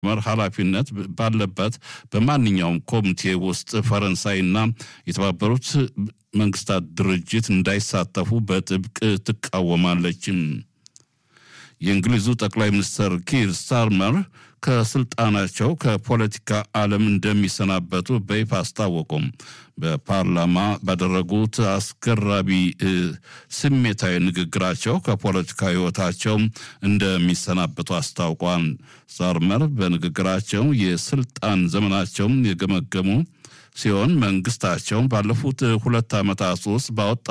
መር ኃላፊነት ባለበት በማንኛውም ኮሚቴ ውስጥ ፈረንሳይና የተባበሩት መንግስታት ድርጅት እንዳይሳተፉ በጥብቅ ትቃወማለች። የእንግሊዙ ጠቅላይ ሚኒስትር ኪር ስታርመር ከስልጣናቸው ከፖለቲካ ዓለም እንደሚሰናበቱ በይፋ አስታወቁም። በፓርላማ ባደረጉት አስገራቢ ስሜታዊ ንግግራቸው ከፖለቲካ ሕይወታቸው እንደሚሰናበቱ አስታውቋል። ስታርመር በንግግራቸው የስልጣን ዘመናቸውን የገመገሙ ሲሆን መንግስታቸው ባለፉት ሁለት ዓመታት ውስጥ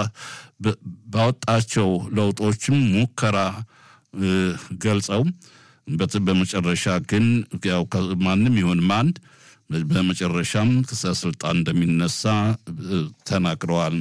ባወጣቸው ለውጦችም ሙከራ ገልጸው በመጨረሻ ግን ያው ማንም ይሁን ማን በመጨረሻም ከስልጣን እንደሚነሳ ተናግረዋል።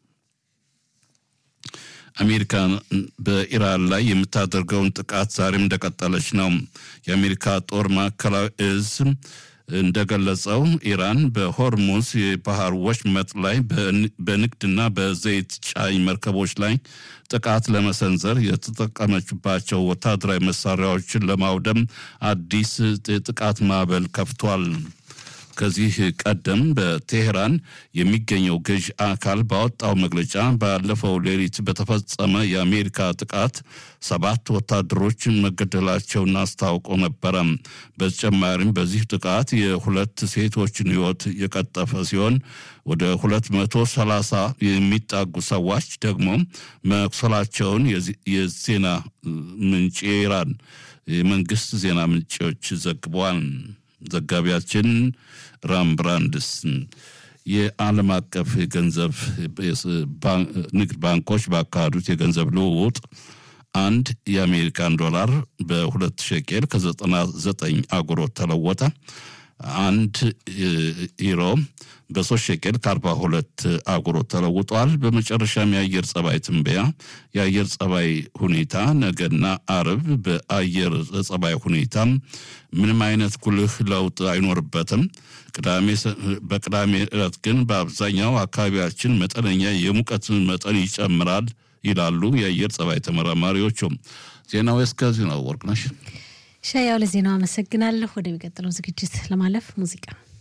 አሜሪካ በኢራን ላይ የምታደርገውን ጥቃት ዛሬም እንደቀጠለች ነው። የአሜሪካ ጦር ማዕከላዊ እዝ እንደገለጸው ኢራን በሆርሙዝ የባህር ወሽመጥ ላይ በንግድና በዘይት ጫኝ መርከቦች ላይ ጥቃት ለመሰንዘር የተጠቀመችባቸው ወታደራዊ መሳሪያዎችን ለማውደም አዲስ ጥቃት ማዕበል ከፍቷል። ከዚህ ቀደም በቴሄራን የሚገኘው ገዥ አካል ባወጣው መግለጫ ባለፈው ሌሊት በተፈጸመ የአሜሪካ ጥቃት ሰባት ወታደሮች መገደላቸውን አስታውቆ ነበረ። በተጨማሪም በዚህ ጥቃት የሁለት ሴቶችን ሕይወት የቀጠፈ ሲሆን ወደ ሁለት መቶ ሰላሳ የሚጣጉ ሰዎች ደግሞ መቁሰላቸውን የዜና ምንጭ የኢራን የመንግስት ዜና ምንጮች ዘግበዋል። ዘጋቢያችን ራምብራንድስ የዓለም አቀፍ የገንዘብ ንግድ ባንኮች ባካሄዱት የገንዘብ ልውውጥ አንድ የአሜሪካን ዶላር በሁለት ሸቄል ከዘጠና ዘጠኝ አጉሮት ተለወጠ። አንድ ዩሮ በሶስት ሸቄል ከአርባ ሁለት አጉሮት ተለውጧል። በመጨረሻም የአየር ጸባይ ትንበያ የአየር ጸባይ ሁኔታ ነገና አርብ በአየር ጸባይ ሁኔታ ምንም አይነት ጉልህ ለውጥ አይኖርበትም። በቅዳሜ ዕለት ግን በአብዛኛው አካባቢያችን መጠነኛ የሙቀት መጠን ይጨምራል ይላሉ የአየር ጸባይ ተመራማሪዎቹም። ዜናው እስከዚህ ነው። ወርቅነሽ ሻያው ለዜናው አመሰግናለሁ። ወደሚቀጥለው ዝግጅት ለማለፍ ሙዚቃ